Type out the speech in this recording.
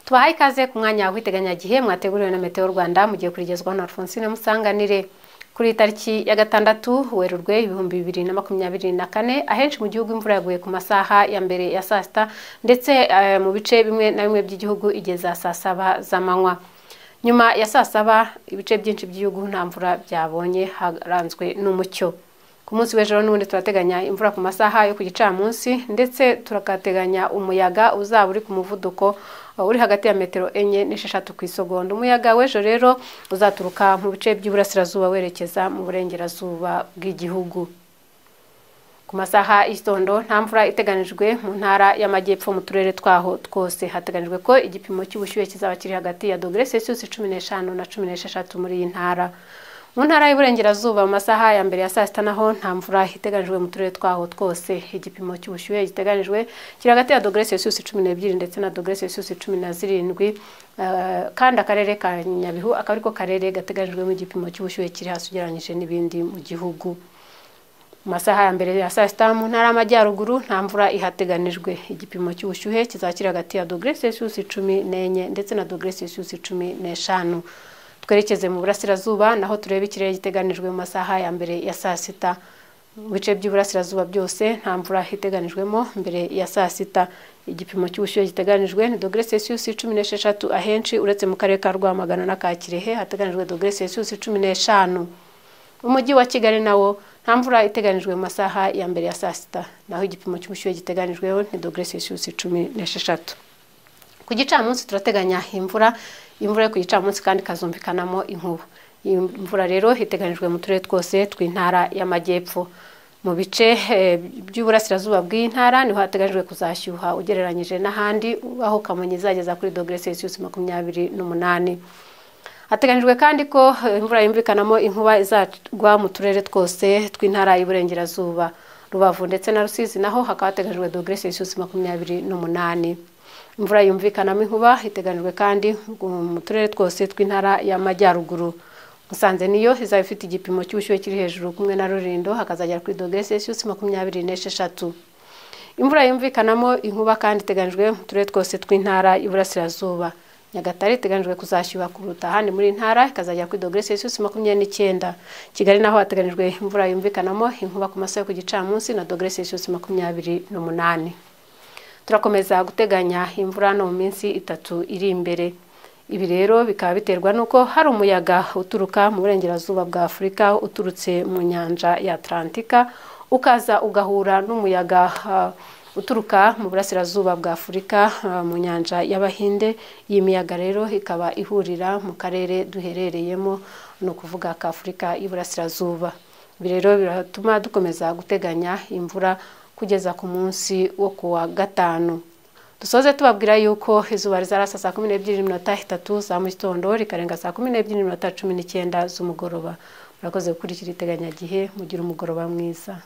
tubahaye ikaze ku mwanya wa kwiteganyagihe mwateguriwe na meteo rwanda mugiye kurigezwaho na alphonsine musanganire kuri iyi tariki ya gatandatu werurwe ibihumbi bibiri na makumyabiri na kane ahenshi mu gihugu imvura yaguye ku masaha ya mbere ya saa sita ndetse eh, mu bice bimwe na bimwe by'igihugu igeza saa saba z'amanywa nyuma ya saa saba ibice byinshi by'igihugu nta mvura byabonye haranzwe n'umucyo ku munsi w'ejo n'ubundi turateganya imvura ku masaha yo ku gicamunsi ndetse turakateganya umuyaga uzaba uri ku muvuduko uh, uri hagati ya metero enye n'esheshatu ku isegonda umuyaga w'ejo rero uzaturuka mu bice by'iburasirazuba werekeza mu burengerazuba bw'igihugu ku masaha y'igitondo nta mvura iteganijwe mu ntara y'amajyepfo mu turere twaho twose hateganijwe ko igipimo cy'ubushyuhe kizaba kiri hagati ya dogere celsius cumi n'eshanu na cumi n'esheshatu muri iyi ntara mu ntara y'uburengerazuba mu masaha ya mbere ya saa sita naho nta mvura iteganijwe mu turere twaho twose igipimo cy'ubushyuhe giteganijwe kiri hagati ya dogere celsius cumi n'ebyiri ndetse na dogere celsius cumi na zirindwi Eh, kandi akarere ka nyabihu akaba ariko karere gateganijwemo igipimo cy'ubushyuhe kiri hasi ugereranyije n'ibindi mu gihugu mu masaha ya mbere ya saa sita mu ntara y'amajyaruguru nta mvura ihateganijwe igipimo cy'ubushyuhe kizakira hagati ya dogere celsius cumi n'enye ndetse na dogere celsius cumi n'eshanu twerekeze mu burasirazuba naho turebe ikirere giteganijwe mu masaha ya mbere ya saa sita mu bice by'iburasirazuba byose nta mvura iteganijwemo mbere ya saa sita igipimo cy'ubushyuhe giteganijwe ni dogere celsius cumi n'esheshatu ahenshi uretse mu karere ka rwamagana na ka kirehe hateganijwe dogere celsius cumi n'eshanu umujyi wa kigali nawo nta mvura iteganijwe mu masaha ya mbere ya saa sita naho igipimo cy'ubushyuhe giteganijweho ni dogere celsius cumi n'esheshatu ku gicamunsi turateganya imvura imvura yo ku gicamunsi kandi ikazumvikanamo inkuba iyi mvura rero iteganijwe mu turere twose tw'intara y'amajyepfo mu bice eh, by'uburasirazuba bw'iyi ntara niho hateganyijwe kuzashyuha ugereranyije n'ahandi aho kamonyi izageza kuri dogere celsius makumyabiri n'umunani hateganyijwe kandi ko eh, imvura yumvikanamo inkuba izagwa mu turere twose tw'intara y'uburengerazuba rubavu ndetse na rusizi naho hakaba hateganyijwe dogere celsius makumyabiri n'umunani imvura yumvikanamo inkuba iteganyijwe kandi mu turere twose tw'intara y'amajyaruguru musanze niyo izaba ifite igipimo cy'ubushyuhe kiri hejuru kumwe na rurindo hakazagera kuri dogere celsius makumyabiri n'esheshatu imvura yumvikanamo inkuba kandi iteganyijwe mu turere twose tw'intara y'uburasirazuba nyagatare iteganyijwe kuzashyuha kuruta ahandi muri iyi ntara ikazajya kuri dogere celsius makumyabiri n'icyenda kigali naho hateganyijwe imvura yumvikanamo inkuba ku masaha yo ku gicamunsi na dogere celsius makumyabiri n'umunani turakomeza guteganya imvura no mu minsi itatu iri imbere ibi rero bikaba biterwa n'uko hari umuyaga uturuka mu burengerazuba bwa afurika uturutse mu nyanja ya atlantika ukaza ugahura n'umuyaga ah, uturuka mu burasirazuba bwa afurika ah, mu nyanja y'abahinde iyi miyaga rero ikaba ihurira mu karere duherereyemo ni ukuvuga ka afurika y'iburasirazuba ibi rero biratuma dukomeza guteganya imvura kugeza ku munsi wo ku wa gatanu dusoze tubabwira yuko izuba rizarasa saa kumi n'ebyiri n'iminota itatu za mu gitondo rikarenga saa kumi n'ebyiri n'iminota cumi n'icyenda z'umugoroba murakoze gukurikira iteganyagihe mugira umugoroba mwiza